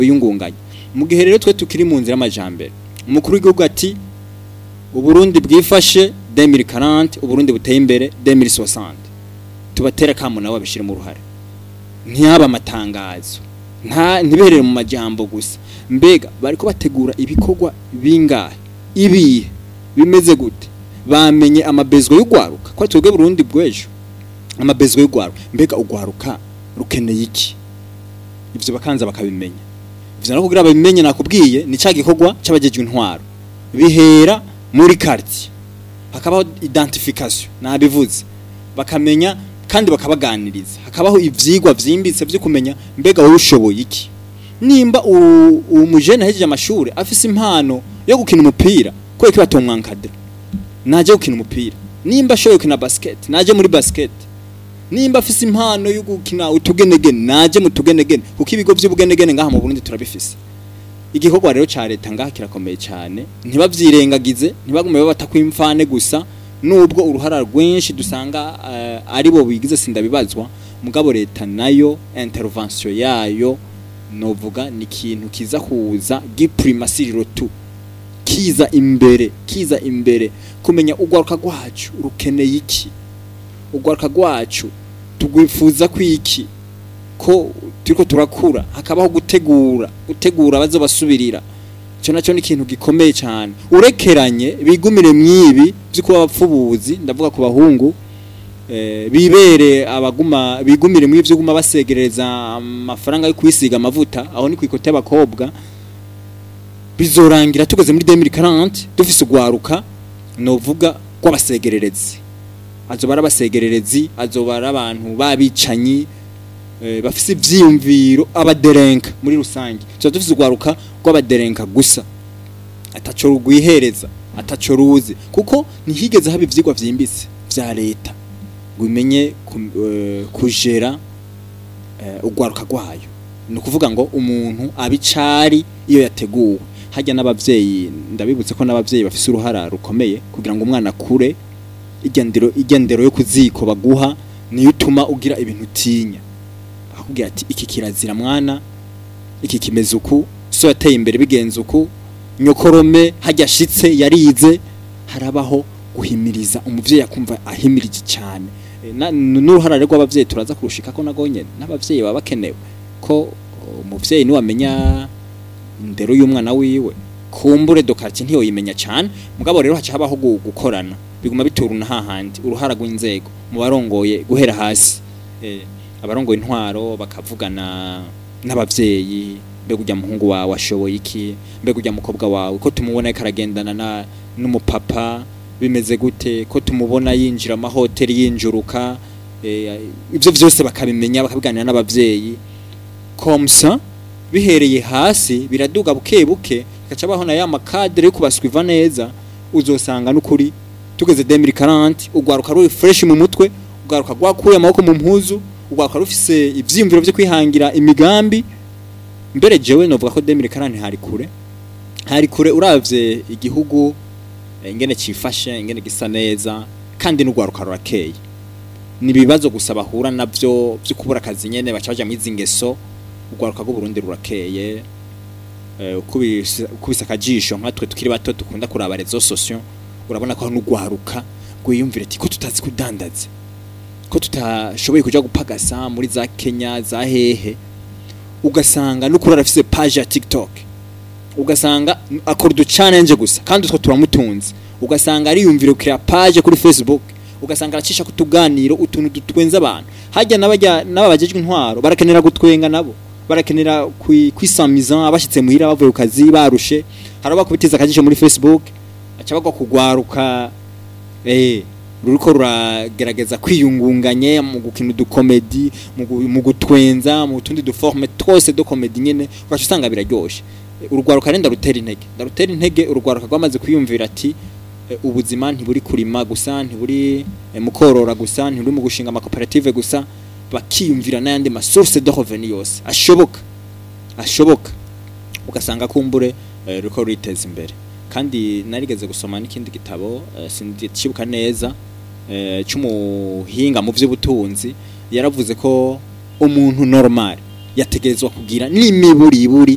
yungunganya mu gihe rero twe tukiri mu nzira y'amajambere umukuru w'igihugu ati uburundi bwifashe 2040 uburundi buteye imbere 2060 tubatera kamo nawe abishire mu ruhare ntiyaba amatangazo nta ntiberere mu majambo gusa mbega bariko bategura ibikorwa bingahe ibihe bimeze gute bamenye amabezwa y'ugwaruka ko twebwe Burundi bwejo amabezwa y'ugwaruka mbega ugwaruka rukeneye iki ivyo bakanza bakabimenya ivyo no kugira babimenye nakubwiye ni ca gikorwa c'abajejwe intwaro bihera muri quartier hakabaho identification nabivuze bakamenya kandi bakabaganiriza hakabaho ivyigwa vyimbitse vyo kumenya mbega wowe ushoboye iki nimba umujene ahejeje amashuri afise impano yo gukina umupira kubera ko batomwankadira naje gukina umupira nimba ashoboye gukina basket naje muri basket nimba afise impano yo gukina utugenegene naje mu tugenegene kuko ibigo by'ubugenegene ngaha mu Burundi turabifise igikorwa rero ca leta ngaha kirakomeye cyane ntibavyirengagize ntibagume babata kwimfane gusa nubwo uruhara rwinshi dusanga uh, ari bo bigize sindabibazwa mugabo leta nayo intervention yayo novuga ni ikintu kiza kuza giprimasiriro tu kiza imbere kiza imbere kumenya ugwaruka rwacu rukeneye iki ugwaruka rwacu tugwifuza kwiki ko turiko turakura hakabaho gutegura gutegura bazo basubirira cyo nacyo ni ikintu gikomeye cyane urekeranye bigumire mwibi byo kuba abapfubuzi ndavuga ku bahungu eh, bibere abaguma bigumire mwibi byo guma basegereza amafaranga yo kwisiga amavuta aho ni kwikote y'abakobwa bizorangira tugeze muri 2040 dufise ugwaruka novuga rw'abasegererezi azobara abasegererezi azobara abantu babicanyi e, bafise ivyiyumviro abaderenka muri rusange tuba dufise ugwaruka rw'abaderenka gusa ataco rugwihereza ataco ruzi kuko ntihigeze haba ivyigwa vyimbitse vya leta ngo imenye uh, kujera uh, ugwaruka rwayo ni ukuvuga ngo umuntu abicari iyo yateguwe hajya n'abavyeyi ndabibutse ko n'abavyeyi bafise uruhara rukomeye kugira ngo umwana akure igendero igendero yo kuziko baguha niyo utuma ugira ibintu utinya akubwira ati iki kirazira mwana iki kimeze uku so yateye imbere bigenze uku nyokorome hajya ashitse yarize harabaho guhimiriza umuvyeyi akumva ahimirije cyane n'uruhara rw'abavyeyi turaza kurushika ko nagonye n'abavyeyi baba bakenewe ko umuvyeyi ni wamenya indero y'umwana wiwe kumbure dokarti ntiyo yimenya cyane mugabo rero haca habaho gukorana biguma bituruna hahandi uruhara rw'inzego mu barongoye guhera hasi eh, abarongoye intwaro bakavugana n'abavyeyi mbega ujya muhungu wawe ashoboye iki mbega ujya mukobwa wawe ko tumubona ariko aragendana na n'umupapa bimeze gute ko tumubona yinjira amahoteli yinjuruka eh, ivyo vyose bakabimenya bakabiganira n'abavyeyi komsa bihereye hasi biraduga buke buke gaca bahona ya makadre yo kubaswiva neza uzosanga n'ukuri tugeze 2040 ugwaruka ruri fresh mu mutwe ugwaruka gwakuye amaboko mu mpuzu ugwaruka rufise ivyimviro byo kwihangira imigambi mbere jewe novuga ko 2040 hari kure hari kure uravye igihugu ingene cifashe ingene gisa neza kandi n'ugwaruka rurakeye ni bibazo gusa bahura navyo byo kubura akazi nyene bacaje mu izingeso ugwaruka rwo Burundi rurakeye ukubisa akajisho nkatwe tukiri bato dukunda kuraba rezo sosio urabona ko n'ugwaruka gwiyumvira ati ko tutazi kudandaza ko tutashoboye kuja gupagasa muri za Kenya za hehe ugasanga n'ukuri arafise page ya TikTok ugasanga akora du challenge gusa kandi utwo turamutunze ugasanga ariyumvira kuri page kuri Facebook ugasanga aracisha kutuganiro utuntu dutwenza abantu hajya n'abajya n'ababajejwe intwaro barakenera gutwenga nabo barakenera kwisamiza abashitse muhira bavuye ku kazi barushe haraba kubitiza akajisho muri Facebook aca bagwa kugwaruka eh ruriko ruragerageza kwiyungunganye mu gukina udukomedi mu gutwenza mu tundi duforme twose do komedi nyene ugaca usanga biraryoshe urugwaruka renda rutera intege ndarutera intege urugwaruka rwamaze kwiyumvira ati ubuzima ntiburi kurima gusa ntiburi mu korora gusa ntiburi mu gushinga amakoperative gusa bakiyumvira n'ayandi masource de revenu yose ashoboka ashoboka ugasanga kumbure ruriko ruriteza imbere kandi narigeze gusoma n'ikindi gitabo sindikibuka neza cy'umuhinga mu by'ubutunzi yaravuze ko umuntu normal yategerezwa kugira n'imiburiburi